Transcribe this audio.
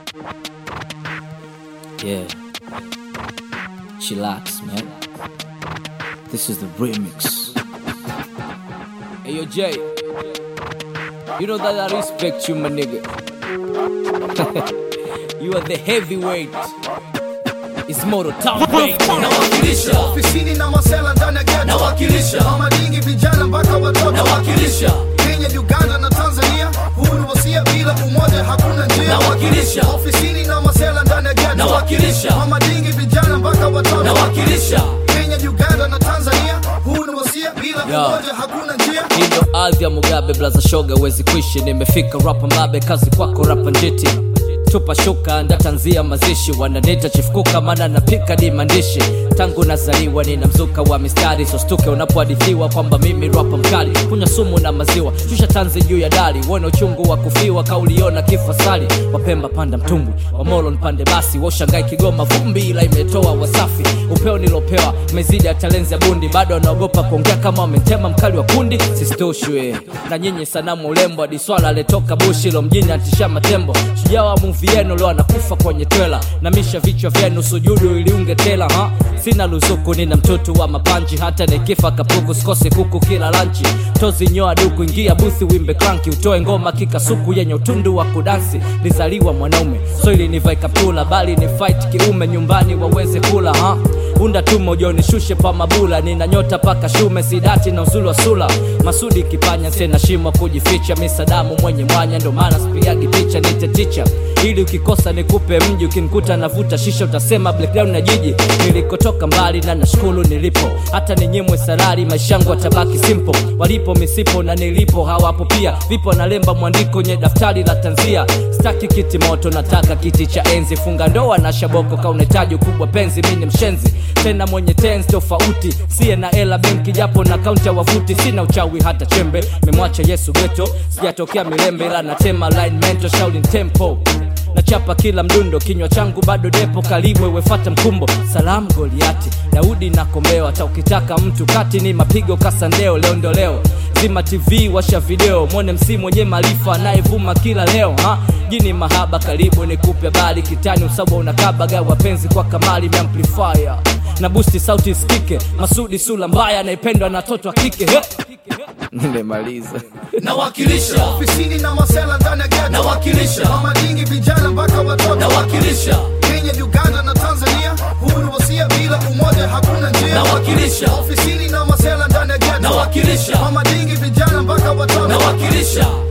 Yeah. Chillax, man. This is the remix. Hey, yo, Jay. You know that I respect you, my nigga. you are the heavyweight. It's Moto Town, baby. nawakilisha ofisini na masela ndani ya ghetto. Nawakilisha. mama dingi vijana mpaka watoto nawakilisha Kenya, Uganda na Tanzania, huu ni wasia, bila umoja hakuna njia. Nawakilisha. ofisini na masela ndani ya ghetto. Nawakilisha. mama dingi vijana mpaka watoto nawakilisha Kenya, Uganda na Tanzania, huu ni wasia, bila Yeah. umoja hakuna njia. Hii ndo ardhi ya Mugabe, blaza shoga, wezi kuishi. Nimefika rapa mabe, kazi kwako rapa njiti tupa shuka ndatanzia mazishi wananita chifukuka maana napika di maandishi tangu nazaliwa nina mzuka wa mistari sostuke unapohadithiwa kwamba mimi rapa mkali kunywa sumu na maziwa shusha tanzi juu ya dari uone uchungu wa kufiwa kauliona kifo sali wapemba panda mtumbwi wamolo npande basi washangai kigoma vumbi ila imetoa wasafi upeo nilopewa mezidi ya talenzi ya bundi bado wanaogopa kuongea kama wametema mkali wa kundi sistoshwe na nyinyi sanamu ulembo hadi swala aletoka bushi lo mjini atisha matembo shujaa wa muvi yenu leo anakufa kwenye twela na misha vichwa vyenu sujudu iliunge tela ha sina luzuku nina mtoto wa mapanji hata nikifa kapuku sikose kuku kila lanchi tozi nyoa duku ingia buthi wimbe kranki utoe ngoma kikasuku yenye utundu wa kudansi lizaliwa mwanaume so ili nivai kaptula bali ni fight kiume nyumbani waweze kula ha unda tumo jonishushe pa mabula nina nyota paka shume sidati na uzuri wa sula masudi kipanya sena shimo kujificha misadamu mwenye mwanya ndo maana sipigagi picha nite ticha ili ukikosa nikupe mji ukinikuta navuta shisha utasema blackdown na jiji nilikotoka mbali na nashukuru nilipo hata ninyimwe salari maisha yangu atabaki simple walipo misipo na nilipo hawapo pia vipo nalemba mwandiko nye daftari la tanzia staki kiti moto nataka kiti cha enzi funga ndoa na shaboko kaunahitaji ukubwa penzi mi ni mshenzi tena mwenye tenzi tofauti siye na ela benki japo na kaunti ya wavuti sina uchawi hata chembe memwacha yesu geto sijatokea milembe ila natema line mento shauli tempo nachapa kila mdundo kinywa changu bado depo kalibwe wefata mkumbo salamu goliati daudi na kombeo hata ukitaka mtu kati ni mapigo kasandeo leo ndo leo zima tv washa video mwone msi mwenye maarifa anayevuma kila leo ha jini mahaba karibu nikupe bali kitani usabwa unakabaga wapenzi kwa kamali meamplifier na busti sauti isikike masudi sula mbaya anaipendwa na toto wa kike He! nimemaliza nawakilisha ofisini na masela ndani ya ghetto. Nawakilisha. mama dingi vijana mpaka watoto nawakilisha Kenya, Uganda na Tanzania, huu ni wasia, bila umoja hakuna njia. nawakilisha ofisini na masela ndani ya ghetto. nawakilisha mama dingi vijana mpaka watoto nawakilisha